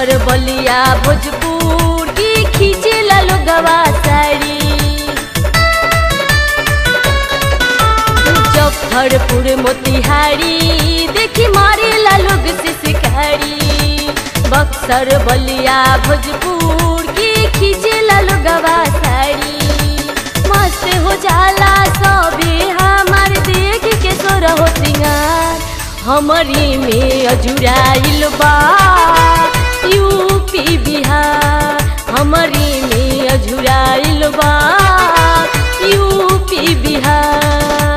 बक्सर बलिया भोजपुर की खींचेला लोगवा साड़ी मुजफ्फरपुर मोतिहारी देखी मारेला लोग से शिकारी बक्सर बलिया भोजपुर की खींचेला लोगवा साड़ी मस्त हो जाला सबे हमार देख के सोर हो सिंगार हमरी में अजुराइल बा यूपी बिहार हमरी में अजुराइल बा यूपी बिहार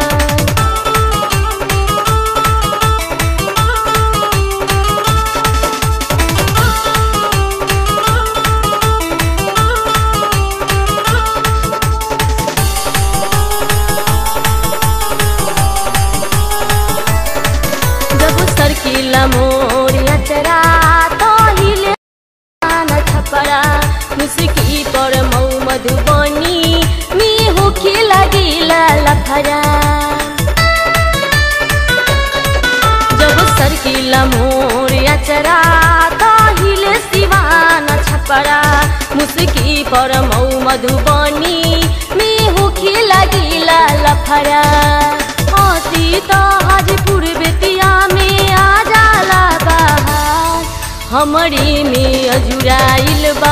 जब सरकिला मोर अचरा तो हिले न छपरा मुस्की पर मौ मधुबनी मी होखे लगिला लफरा जब सरकिला मोर अचरा तो हिले सिवान छपरा मुस्की पर मौ मधुबनी मी होखे लगिला लफरा हसी तो हाजीपुर बेतिया में आ जाला बाहर हमरी में अजुराइल बा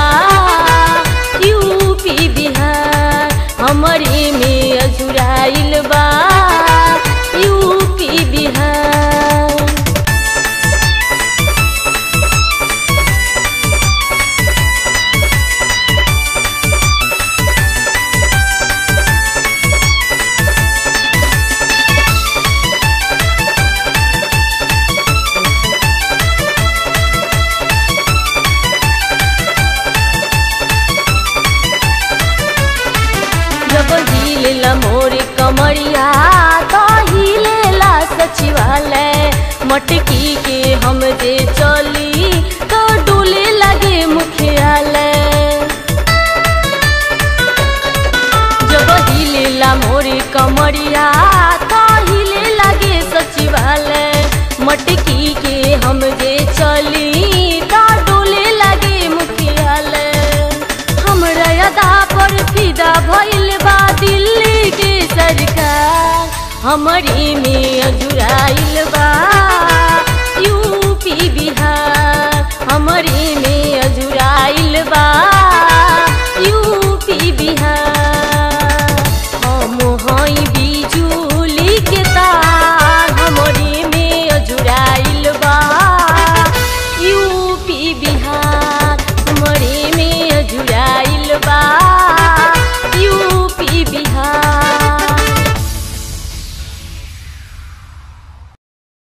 यूपी बिहार हमरी में अजुराइल बा यूपी बिहार जब हिलेला मोर कमरिया तो हिलेला सचिवालय मटकी के हम जे चली तो डोले लगे मुखियालय जब हिलेला मोर कमरिया तो हिले लगे सचिवालय मटकी के हम जे चली तो डोले लगे मुखियालय हमरा अदा पर फिदा भइल बा दिल्ली के सरकार हमरी में अजुराइल बा